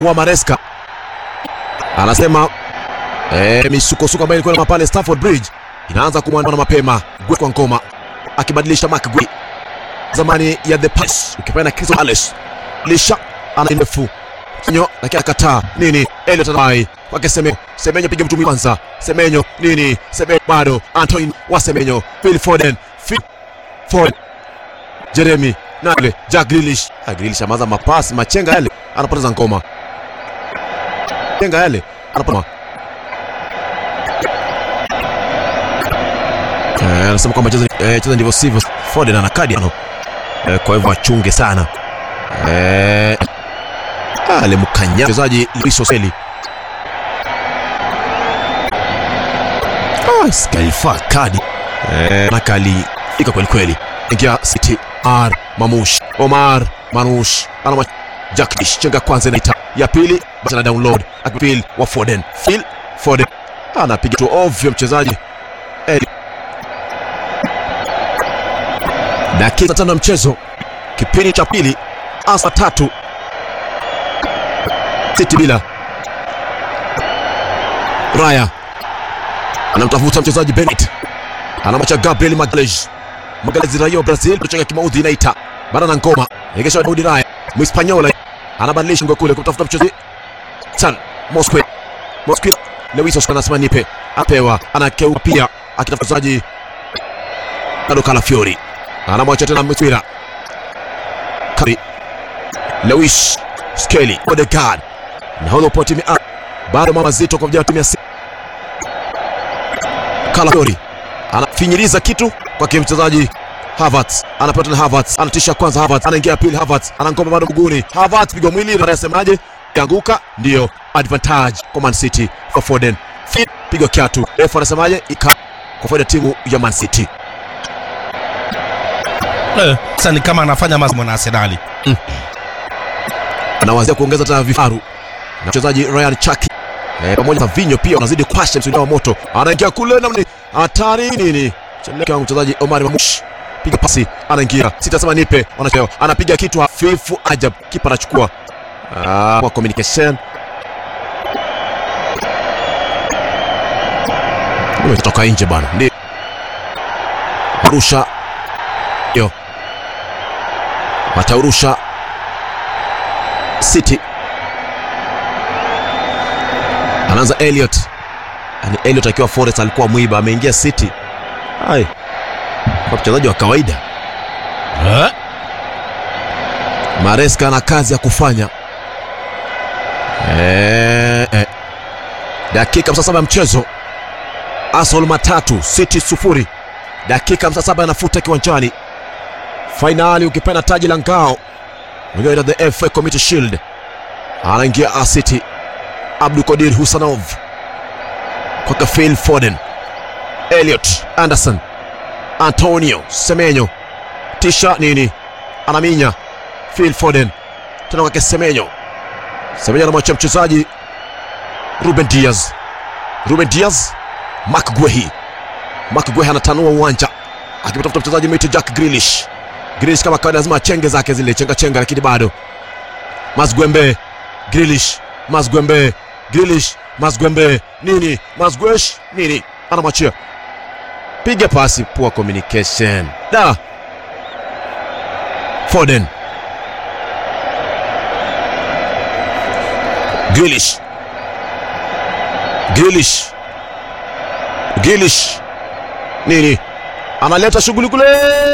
wa Maresca anasema eh, misukosuko ambayo ilikuwa pale Stamford Bridge inaanza kumwandana mapema. Gwe kwa ngoma akibadilisha Mark Gwe zamani ya the pass, ukipenda Crystal Palace lisha ana ndefu Semenyo lakini akataa nini? Elliot anabai kwake Semenyo. Semenyo piga mtu kwanza. Semenyo nini? Semenyo bado. Antoine wa Semenyo. Phil Foden. Phil Foden. Jeremy Nale. Jack Grealish. Ah, Grealish amaza mapasi machenga yale anapoteza ngoma. Chenga yale anapoteza. Eh, anasema kwamba cheza eh, cheza ndivyo sivyo. Foden ana kadi ano. Eh, kwa hivyo achunge sana. Eh, alimkanya mchezaji Luis Oseli. Ah, Skalifa kadi eh, nakali fika kweli kweli. Ingia City R Mamush Omar Manush ana Jackdish chenga kwanza inaita ya pili basi na download akipil wa Foden Phil Foden anapiga tu ovyo mchezaji Eli. Dakika tano ya mchezo kipindi cha pili asa tatu City bila Raya anamtafuta mchezaji Bennett, anamwacha Gabriel Magalhaes. Magalhaes raia wa Brazil, kucheka kimaudhi inaita bana na ngoma egesha Daudi Raya Mhispaniola anabadilisha ngo kule kumtafuta mchezaji San Mosque Mosque Lewis Oscar anasema nipe, apewa anakeuka pia akitafuta mchezaji Kado Calafiori anamwacha tena Mtwira Kari Lewis Skelly Odegaard nahodha upo timu ya bado mama zito kwa vijana timu ya Calafiori anafinyiliza kitu kwake mchezaji Havertz anapata na Havertz anatisha kwanza Havertz anaingia pili Havertz anangoma bado mguuni Havertz piga mwili na anasemaje kianguka ndio advantage kwa Man City kwa Foden Fit piga kiatu refa anasemaje ika kwa faida timu ya Man City Eh, Sasa ni kama anafanya mazoezi na Arsenali. anawazia kuongeza tena vifaru na mchezaji Ryan Chaki eh, pamoja na Vinyo pia wanazidi kwasha msuli wa moto, anaingia kule namni hatari nini, cheleka mchezaji Omar Mamush piga pasi, anaingia sitasema nipe, wanacheo anapiga kitu hafifu ajab, kipa anachukua ah, kwa communication imetoka nje bana, ndio rusha yo wataurusha City anaanza Elliot, yani Elliot akiwa Forest alikuwa mwiba, ameingia City. Ai, kwa mchezaji wa kawaida Eh? Maresca ana kazi ya kufanya. Eh, eh. Dakika 57 ya mchezo, Arsenal matatu City sufuri. Dakika 57 anafuta kiwanjani, fainali ukipenda taji la ngao Unajua the FA Community Shield. Anaingia A City. Abdul Qadir Husanov kwake Phil Foden, Elliot Anderson, Antonio Semenyo, tisha nini, anaminya Phil Foden tena kwake Semenyo. Semenyo anamwachia mchezaji Ruben Diaz, Ruben Diaz, Mark Guehi, Mark Guehi anatanua uwanja akimtafuta mchezaji mwite Jack Grealish. Grealish kama kawaida lazima achenge zake zile chenga chenga, lakini bado Mazgwembe Grealish, Mazgwembe Grealish, Mazgwembe nini, Mazgwesh nini, anamwachia piga pasi, poor communication da Foden Grealish Grealish Grealish nini, analeta shughuli kule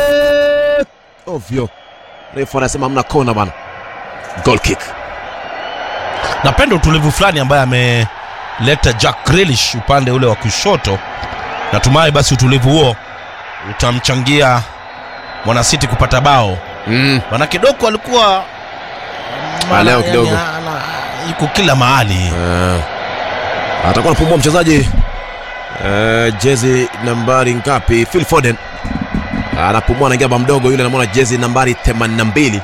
ovyo. Refu anasema hamna kona bana, goal kick. Napenda utulivu fulani ambaye ameleta Jack Grealish upande ule wa kushoto. Natumai basi utulivu huo utamchangia mwana City kupata bao. Mm. Maana kidogo alikuwa Ah, leo kidogo. yani, ana- yuko kila mahali. Uh, atakuwa anapumua mchezaji uh, jezi nambari ngapi? Phil Foden anapumua, anaingia ba mdogo yule, anamwona jezi nambari 82.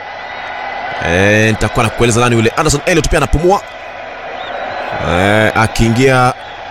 Eh, nitakuwa nakueleza nani yule. Anderson Elliot pia anapumua eh, akiingia